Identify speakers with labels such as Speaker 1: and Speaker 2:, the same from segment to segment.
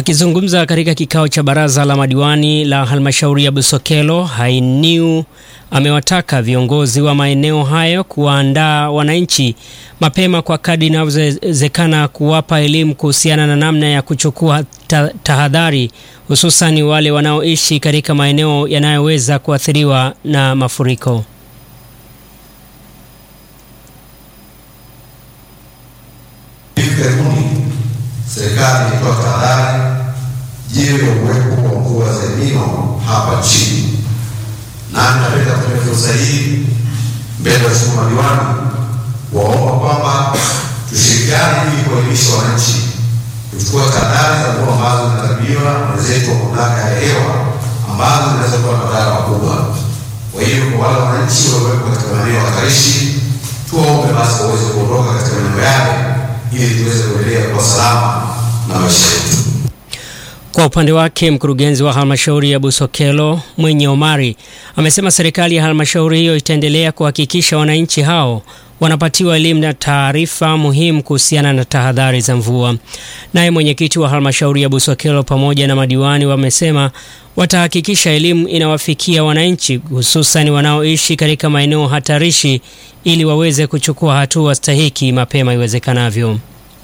Speaker 1: Akizungumza katika kikao cha baraza la madiwani la halmashauri ya Busokelo, Hainiu amewataka viongozi wa maeneo hayo kuwaandaa wananchi mapema kwa kadri inavyowezekana kuwapa elimu kuhusiana na namna ya kuchukua ta tahadhari hususan wale wanaoishi katika maeneo yanayoweza kuathiriwa na mafuriko.
Speaker 2: Hivi karibuni serikali ilitoa tahadhari juu ya uwepo wa mvua za El Nino hapa nchini, na napenda kutumia fursa hii mbele ya waheshimiwa madiwani waomba kwamba tushirikiane ili kuelimisha wananchi kuchukua tahadhari za mvua ambazo zinatarajiwa na wenzetu wa mamlaka ya hewa ambazo zinaweza kuwa na madhara makubwa. Kwa hiyo kwa wale wananchi waliowekwa katika maeneo hatarishi, tuwaombe basi waweze kuondoka katika maeneo yale ili tuweze kuendelea kwa salama na maisha yetu.
Speaker 1: Kwa upande wake mkurugenzi wa halmashauri ya Busokelo Mwenye Omari amesema serikali ya halmashauri hiyo itaendelea kuhakikisha wananchi hao wanapatiwa elimu na taarifa muhimu kuhusiana na tahadhari za mvua. Naye mwenyekiti wa halmashauri ya Busokelo pamoja na madiwani wamesema watahakikisha elimu inawafikia wananchi hususan wanaoishi katika maeneo hatarishi ili waweze kuchukua hatua stahiki mapema iwezekanavyo.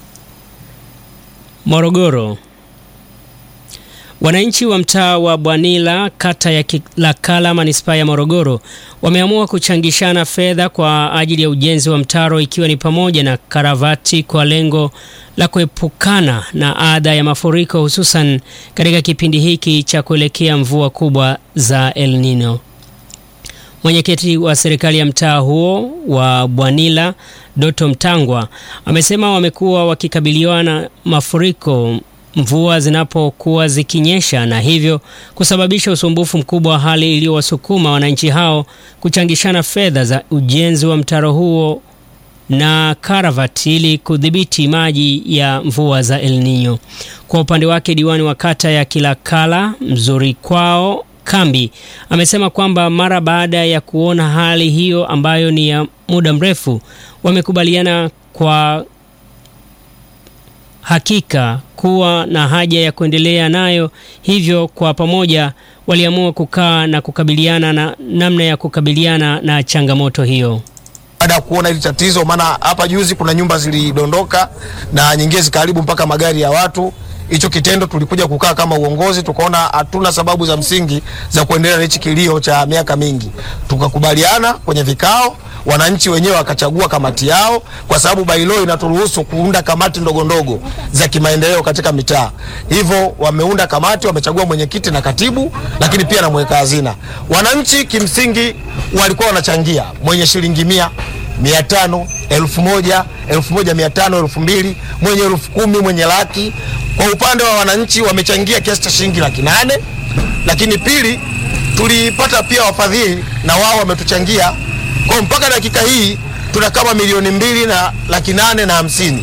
Speaker 1: Morogoro. Wananchi wa mtaa wa Bwanila kata ya Kilakala manispaa ya Morogoro wameamua kuchangishana fedha kwa ajili ya ujenzi wa mtaro ikiwa ni pamoja na karavati kwa lengo la kuepukana na adha ya mafuriko hususan katika kipindi hiki cha kuelekea mvua kubwa za El Nino. Mwenyekiti wa serikali ya mtaa huo wa Bwanila Doto Mtangwa amesema wamekuwa wakikabiliwa na mafuriko mvua zinapokuwa zikinyesha na hivyo kusababisha usumbufu mkubwa wa hali iliyowasukuma wananchi hao kuchangishana fedha za ujenzi wa mtaro huo na karavati ili kudhibiti maji ya mvua za El Nino. Kwa upande wake, diwani wa kata ya Kilakala Mzuri Kwao Kambi amesema kwamba mara baada ya kuona hali hiyo ambayo ni ya muda mrefu, wamekubaliana kwa hakika kuwa na haja ya kuendelea nayo, hivyo kwa pamoja waliamua kukaa na kukabiliana na namna ya kukabiliana na changamoto hiyo.
Speaker 3: Baada ya kuona hili tatizo, maana hapa juzi kuna nyumba zilidondoka na nyingine zikaharibu mpaka magari ya watu. Hicho kitendo tulikuja kukaa kama uongozi, tukaona hatuna sababu za msingi za kuendelea na hichi kilio cha miaka mingi. Tukakubaliana kwenye vikao, wananchi wenyewe wakachagua kamati yao, kwa sababu bailo inaturuhusu kuunda kamati ndogo ndogo za kimaendeleo katika mitaa. Hivyo wameunda kamati, wamechagua mwenyekiti na katibu, lakini pia na mweka hazina. Wananchi kimsingi walikuwa wanachangia, mwenye shilingi mia mia tano elfu moja elfu moja mia tano elfu mbili mwenye elfu kumi mwenye laki. Kwa upande wa wananchi wamechangia kiasi cha shilingi laki nane lakini pili, tulipata pia wafadhili na wao wametuchangia kwa mpaka dakika hii tuna kama milioni mbili na laki nane na hamsini.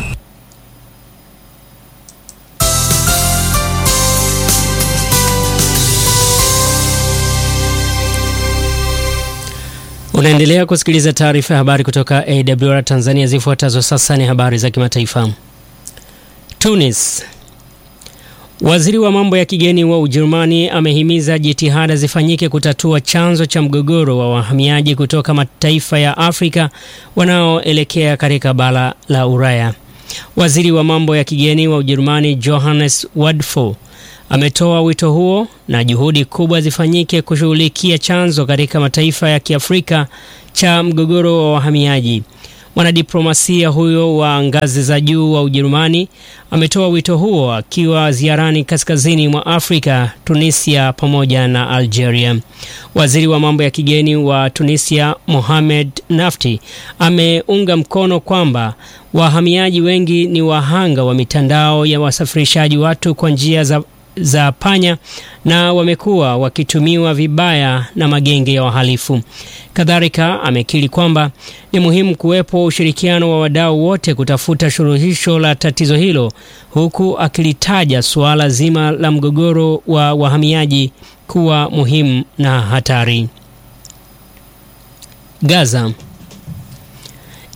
Speaker 1: Unaendelea kusikiliza taarifa ya habari kutoka AWR Tanzania. Zifuatazo sasa ni habari za kimataifa. Tunis. Waziri wa mambo ya kigeni wa Ujerumani amehimiza jitihada zifanyike kutatua chanzo cha mgogoro wa wahamiaji kutoka mataifa ya Afrika wanaoelekea katika bara la Ulaya. Waziri wa mambo ya kigeni wa Ujerumani Johannes Wadfo ametoa wito huo na juhudi kubwa zifanyike kushughulikia chanzo katika mataifa ya Kiafrika cha mgogoro wa wahamiaji. Mwanadiplomasia huyo wa ngazi za juu wa Ujerumani ametoa wito huo akiwa ziarani kaskazini mwa Afrika, Tunisia pamoja na Algeria. Waziri wa mambo ya kigeni wa Tunisia Mohamed Nafti ameunga mkono kwamba wahamiaji wengi ni wahanga wa mitandao ya wasafirishaji watu kwa njia za za panya na wamekuwa wakitumiwa vibaya na magenge ya wahalifu. Kadhalika amekiri kwamba ni muhimu kuwepo ushirikiano wa wadau wote kutafuta suluhisho la tatizo hilo, huku akilitaja suala zima la mgogoro wa wahamiaji kuwa muhimu na hatari. Gaza.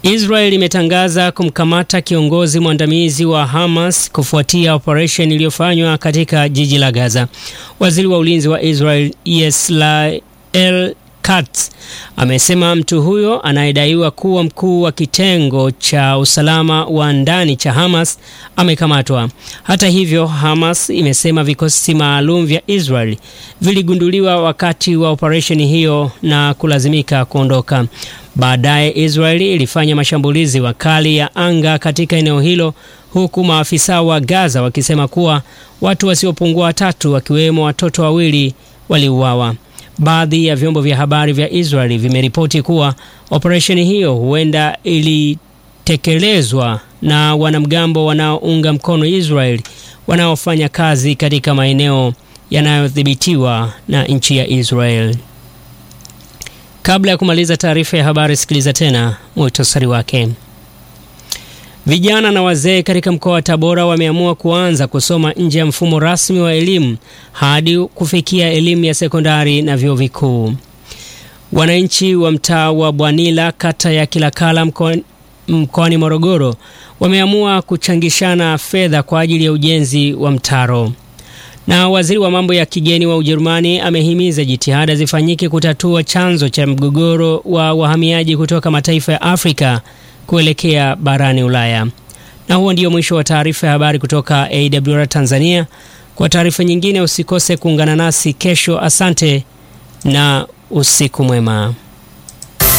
Speaker 1: Israel imetangaza kumkamata kiongozi mwandamizi wa Hamas kufuatia operesheni iliyofanywa katika jiji la Gaza. Waziri wa ulinzi wa Israel Yisrael Katz amesema mtu huyo anayedaiwa kuwa mkuu wa kitengo cha usalama wa ndani cha Hamas amekamatwa. Hata hivyo, Hamas imesema vikosi maalum vya Israel viligunduliwa wakati wa operesheni hiyo na kulazimika kuondoka. Baadaye Israel ilifanya mashambulizi makali ya anga katika eneo hilo huku maafisa wa Gaza wakisema kuwa watu wasiopungua watatu wakiwemo watoto wawili waliuawa. Baadhi ya vyombo vya habari vya Israeli vimeripoti kuwa operesheni hiyo huenda ilitekelezwa na wanamgambo wanaounga mkono Israeli wanaofanya kazi katika maeneo yanayodhibitiwa na nchi ya Israel. Kabla ya kumaliza taarifa ya habari, sikiliza tena muhtasari wake. Vijana na wazee katika mkoa wa Tabora wameamua kuanza kusoma nje ya mfumo rasmi wa elimu hadi kufikia elimu ya sekondari na vyuo vikuu. Wananchi wa mtaa wa Bwanila kata ya Kilakala mkoani Morogoro wameamua kuchangishana fedha kwa ajili ya ujenzi wa mtaro. Na waziri wa mambo ya kigeni wa Ujerumani amehimiza jitihada zifanyike kutatua chanzo cha mgogoro wa wahamiaji kutoka mataifa ya Afrika kuelekea barani Ulaya. Na huo ndio mwisho wa taarifa ya habari kutoka AWR Tanzania. Kwa taarifa nyingine usikose kuungana nasi kesho. Asante na usiku mwema.